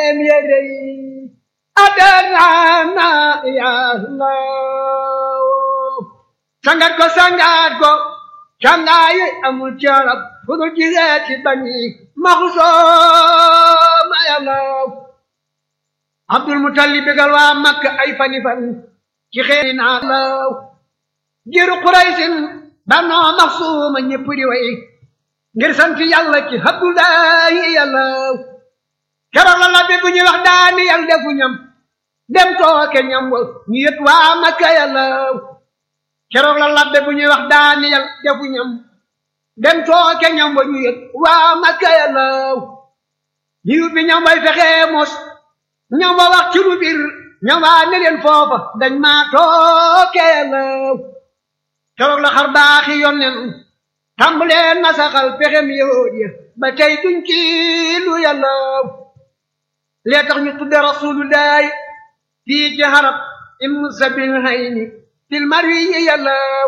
يدي أدرنا يا الله sangat ko sangat ko cangayi amul carab fu dul gisee ci bani maxusooma yàllaw abdul mutalib bégal waa makka ay fani fan ci xeeri naa law jiru quraysin danoo maxsuuma ñépp di way ngir sant yàlla ci abdullahi yàllaw keroog la labbe bu ñuy wax daani yàlla defu ñam dem tooke ñam wa ñu yët waa makka yàllaw keroog la labbe bu ñuy wax daaniyal defu ñam dem tooke ñam ba ñu yëg waa makka yàllaw ñu yubbi ñam bay fexee mos ñam ba wax ci lu bir ñam waa ne leen foofa dañ maa tooke yàllaw keroog la xar baaxi yonnen tàmbalee nasaxal pexem yahood ya ba tey duñ ci lu yàllaw lee tax ñu tudde rasulullahi fii ci harab im sabil hayni fil marwi yàllaw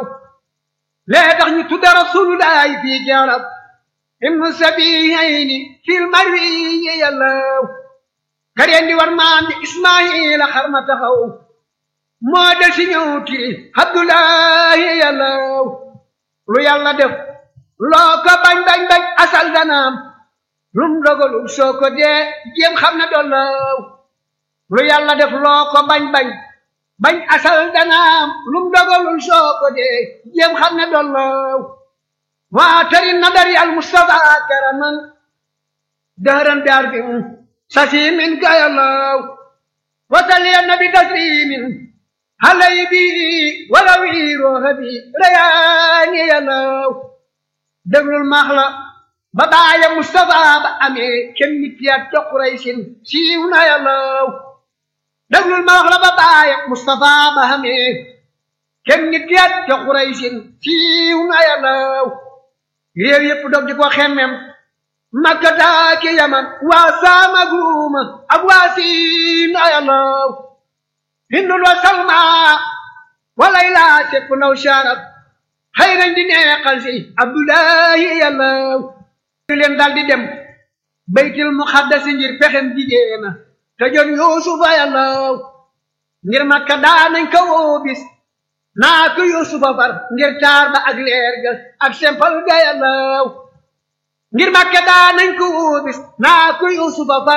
lee tax ñu tudde rasulullahi fii jarab ibnu sabihayni fil marwi yàllaw kareen di war maam di ismaila xar ma taxaw moo del si ñëw tiri abdullahi yàllaw lu yàlla def loo ko bañ bañ bañ asal danaam lum dogalul soo ko dee jéem xam ne dollaw lu yàlla def loo ko bañ bañ bañ asal danaam lum dogalul soo ko dee jéem xam ne dollaw waa tari nadari al mustafa karaman dahran bi arbin sasimin gayalaw wasali nabi taslimin halay bi warawi roha bi rayaani yalaw déglul maax la ba baaya mustafa ba amee kenn nit ya ca Quraysin siiw na yalaw déglul ma wax la ba baaya Mustafa ba xamee kenn nit yat ca Quraysin siiw na yàllaw réew yépp dog di ko xemmem Makka taaki Yaman waa Saam ak Ruuma ak waa Siin na yàllaw Hindul wa Salma walay laa sepp naw sharab xëy nañ di neexal si Abdullahi yàllaw leen dal di dem baytil muqaddasi ngir pexem jigéena te jon yuusufa yàllaw ngir makka daanañ ko woo bis naa ko yuusufa far ngir taar ba ak leer ga ak sempal ga yàllaw ngir makka daanañ ko woo bis naa ko yuusufa far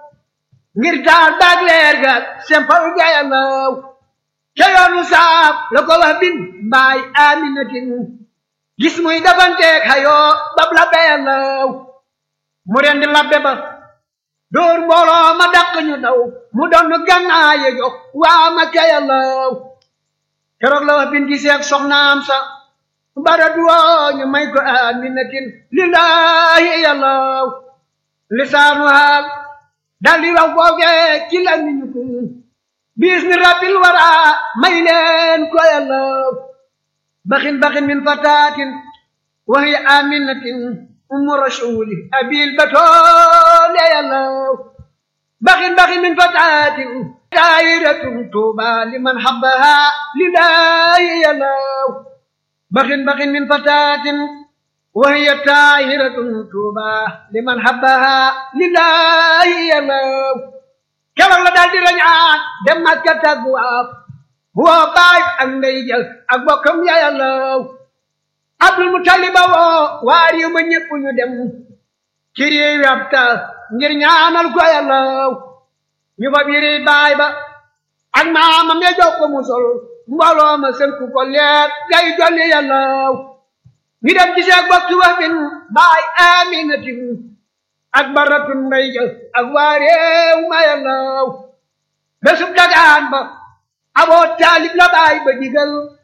ngir taar ba ak leer ga ak sempal ga yàllaw ca yoonu saaf la ko wax bin mbaay aminatin gis muy dafanteeg xayoo bab labbe yàllaw mu rendi labbe ba dóor mbooloo ma dàq ñu daw mu doon gànnaaye jox waa Makka yàllaw keroog la wax binti seeg soxnaam sa bara duwoo ñu may ko aminatin lillahi yàllaw lisaanu haal dal di wax foofee ci la ñu ko biis ni rabbil wara may leen ko yàllaw baxin baxin min fataatin wa hiya aminatin umu rasuli abil batoole yàllaw baxin baxin min fataatin daayiratun tuuba liman habbaha lillahi yàllaw baxin baxin min fataatin wa hiya taayiratun tuuba liman habbaha lillahi yàllaw keroog la daal di rañaan dem Makka tagwaaf woo baay ak ndey jël ak bokkam ya yàllaw Abdul Mutaliba woo waa réew ma ñépp ñu dem ci réew yi ab taal ngir ñaanal ko yàllaw ñu fa biri baay ba ak maamam ya jox ko mu sol mbooloo ma sënku ko leer gay jolli yàllaw ñu dem gisee ak bokki wax bin baay aminatin ak baratun mbay jël ak waa réew ma yàllaw bésub dagaan ba aboo taalib la baay ba digal